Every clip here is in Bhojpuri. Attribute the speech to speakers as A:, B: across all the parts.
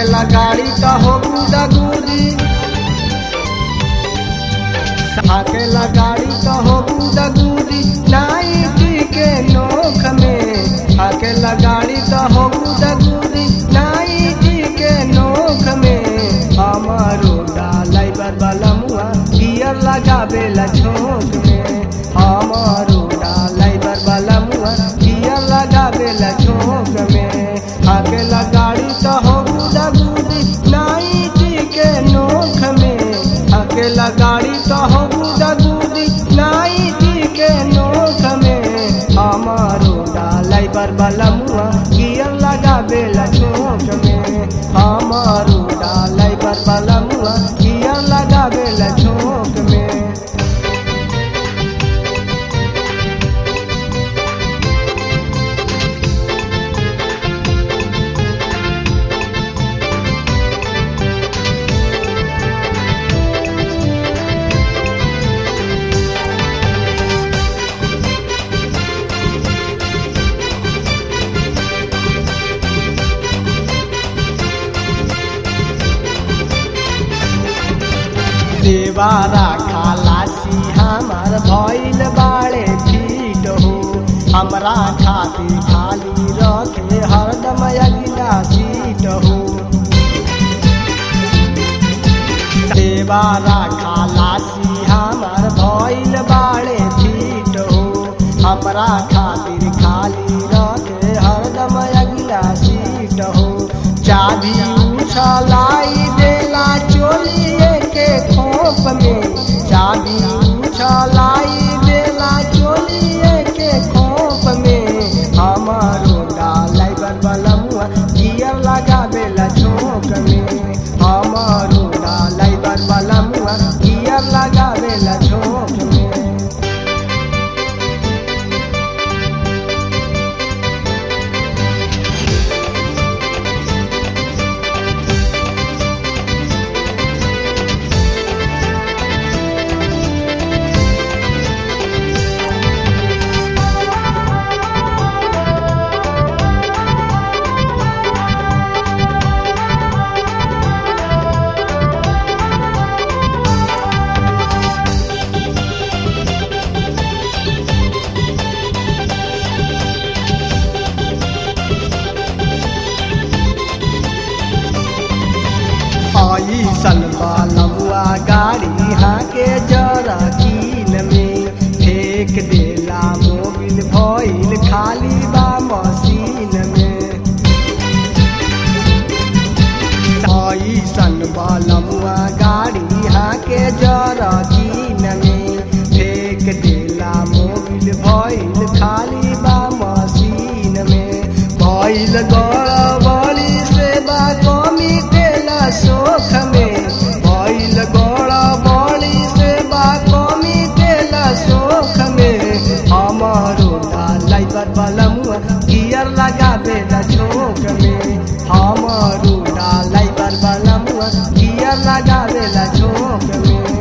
A: हाकेला गाड़ी तो हो गुदा गुदी हाकेला गाड़ी तो हो गुदा गुदी नाइटी के नोख में हाकेला गाड़ी तो हो गुदा गुदी नाइटी के नोख में हमारो डालाई बरबला मुआ गियर लगावेला छोट में हमारो डालाई बरबला मुआ गियर लगावेला छोट में हाकेला गाड़ी तो हो गुदा गुदी नाइटी के नोख में हाकेला गाड़ी तो हो गुदा गुदी नाइटी के नोख में हमारो डालाई बरबला मुआ गियर लगावेला छोट में हमारो डालाई बरबला मुआ गियर लगावेला छोट में देवारा खालासी हमार भइल बाड़े फीट हो हमरा खातिर खाली रखे हरदम अगिला सीट हो देवारा खालासी हमार भइल बाड़े फीट हो हमरा खातिर खाली रखे हरदम अगिला सीट हो चाबी उछलाई देला चोलिए के खोप में चाबी उछलाई देला चोलिए के खोप में हमारो डालाई बलमुआ गियर लगावेला छोक में हमारो डालाई बलमुआ गियर लगावेला छोक में आई सलवा लमुआ गाड़ी हाके जरा कीन में फेंक देला मोबिल भइल खाली बा मशीन में आई सलवा लमुआ गाड़ी हाके जरा कीन में फेंक देला मोबिल भइल खाली बा मशीन में भइल गड़बड़ी से बा कमी देला सोख में भइल गड़बड़ी से बा कमी देला सोख में हमारो डालाई बलमुआ गियर लगावेला छोक में हमारो डालाई बलमुआ गियर लगावेला छोक में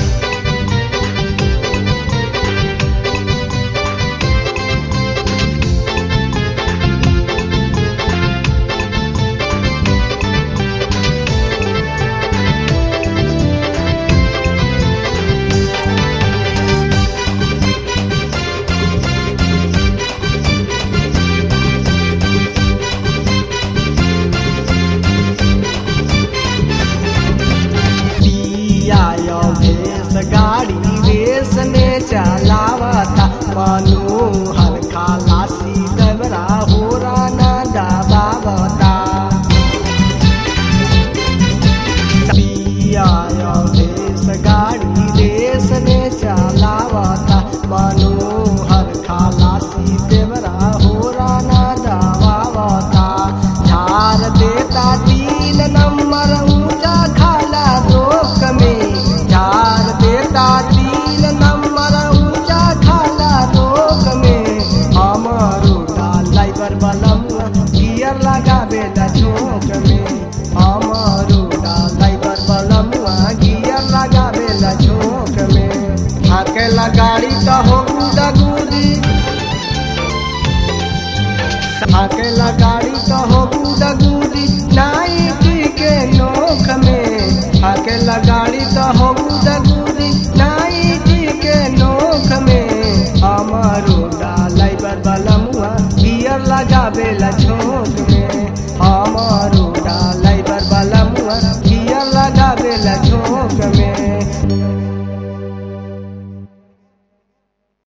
A: पिया यो भेस गाड़ी रेस में चलावता मनोहर खालासी डबरा हो राना दबावता पिया यो